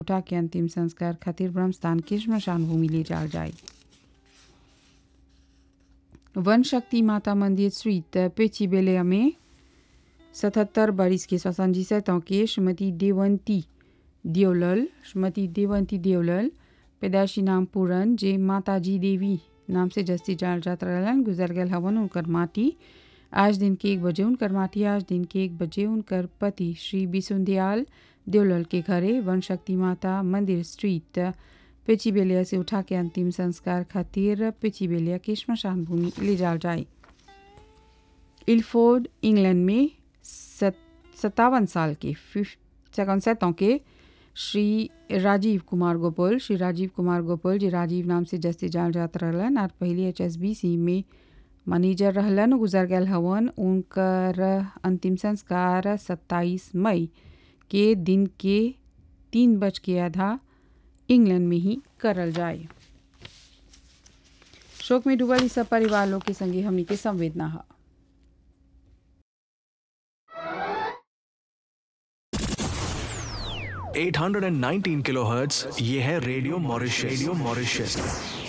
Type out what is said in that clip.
उठा के अंतिम संस्कार खातिर ब्रह्मस्थान के स्मशान भूमि ले जाल जाए वन शक्ति माता मंदिर स्ट्रीट पेचीबेलिया में सतहत्तर बरिस के सौसंजी सैतों के श्रीमती देवंती देवलल श्रीमती देवंती देवलल पैदाशी नाम पूरन जे माताजी देवी नाम से जस्ती जाल जात रहलन गुजर गल हवन उनकर माटी आज दिन के एक बजे उनकर माटी आज दिन के एक बजे उनकर पति श्री बिसुंदयाल देवलल के घरे वन शक्ति माता मंदिर स्ट्रीट पेचीबेलिया से उठा के अंतिम संस्कार खातिर पेचीबेलिया के स्मशान भूमि ले जाल जाए इल्फोर्ड इंग्लैंड में सत्तावन साल के सैतों के श्री राजीव कुमार गोपाल श्री राजीव कुमार गोपाल जी राजीव नाम से जस्ती जान जात रहलन और पहले एच एस बी सी में मैनेजर रहलन गुजर गल हवन उनकर अंतिम संस्कार सत्ताईस मई के दिन के तीन बज के आधा इंग्लैंड में ही करल जाए शोक में डूबल सब परिवार लोग के संगे हमनी के संवेदना है 819 किलोहर्ट्ज ये है रेडियो मॉरिशस रेडियो मॉरिशस